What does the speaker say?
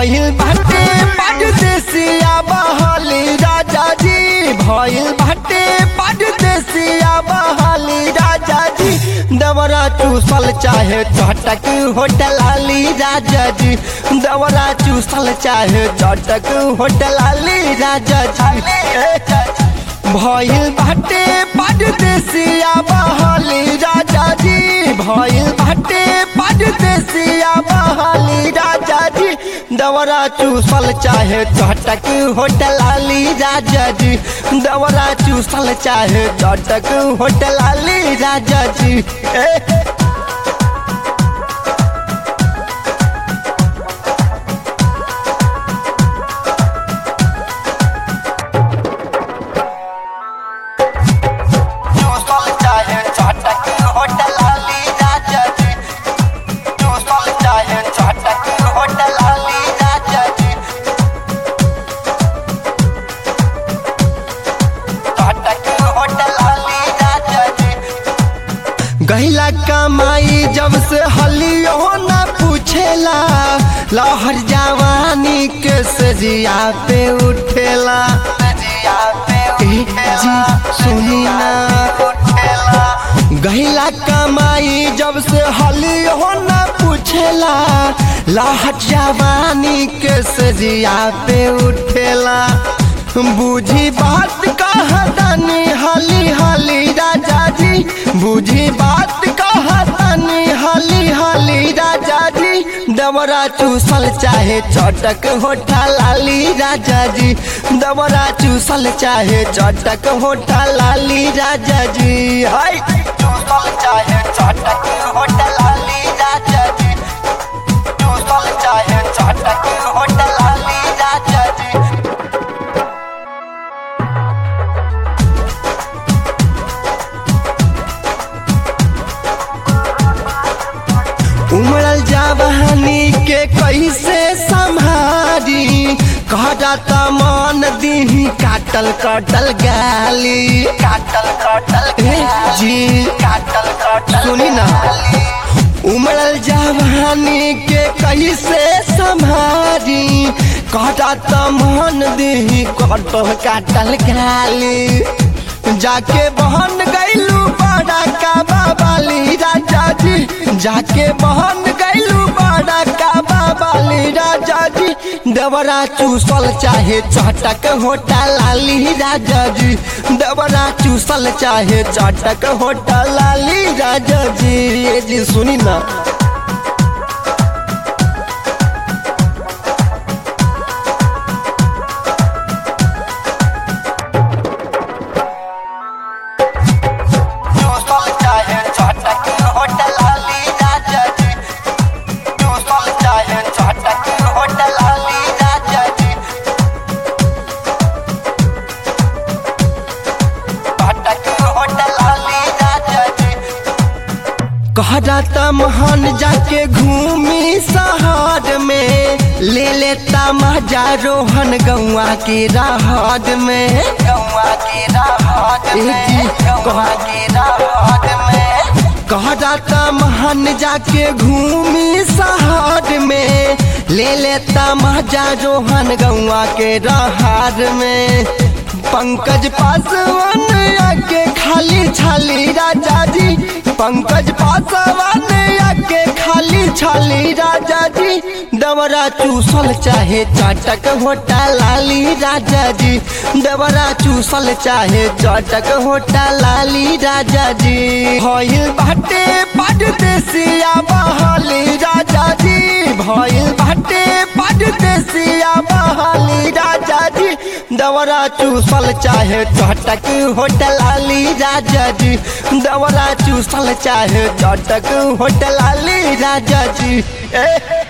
भइल बाटे परदेसिया बहाली राजा जी भइल बाटे परदेसिया बहाली राजा जी दवरा चूसल चाहे चटक होटल आली राजा जी दवरा चूसल चाहे चटक होटल आली राजा जी भइल बाटे परदेसिया बहाली राजा जी भइल बाटे परदेसिया बहाली राजा जी दवरा चूसल चाहे चटक होटल आली राजा जी दवरा चूसल चाहे चटक होटल आली राजा जी ए चूसल चाहे चटक होटल आली राजा जी चूसल चाहे चटक होटल आली राजा जी चटक होटल आली राजा जी गहिला कमाई जब से हलियो न पूछेला लहर जवानी के सजिया पे उठेला ए, जी सुनी ना गहिला कमाई जब से हलियो न पूछेला लहर जवानी के सजिया पे उठेला बूझी बात कहतनी हली हली राजा जी बूझी बात कहतनी हली हली राजा जी दवरा चूसल चाहे चटक होठा लाली राजा जी दवरा चूसल चाहे चटक होठा लाली राजा जी हाय चूसल चाहे चटक होठा लाली राजा जी चूसल चाहे चटक होठा लाली राजा जी उमड़ल जवानी के कैसे संभारी कहता मन दी काटल कटल गाली काटल कटल जी काटल कटल सुनी ना उमड़ल जवानी के कैसे संभारी कहता मन दी कटल काटल गाली जाके बहन गैलू बड़ा का बाबाली राजा जी जाके बहन गैलू बड़ा का बाबाली राजा जी दवरा चूसल चाहे चटक होटा लाली राजा जी दवरा चूसल चाहे चटक होटा लाली राजा जी ये जी सुनी ना चूसल चाहे चटक होटल आली राजा जी चूसल चाहे चटक होटल आली राजा जी चटक होटल आली राजा जी कहता महान जाके घूमी शहर में ले लेता मजा रोहन गौआ के राहत में गौआ के राहत में गौआ के राहत में कहता महान जाके घूमी शहर में ले लेता मजा रोहन गौआ के राहत में पंकज पासवान आके खाली छाली राजा जी पंकज पासवान आके खाली छाली राजा जी दवरा चूसल चाहे चटक होटा लाली राजा जी दवरा चूसल चाहे चटक होटा लाली राजा जी भइल बाटे परदेसिया बहाली राजा जी भइल बाटे परदेसिया बहाली राजा जी दवरा चूसल चाहे चटक होटल आली राजा जी दवरा चूसल चाहे चटक होटल आली राजा जी ए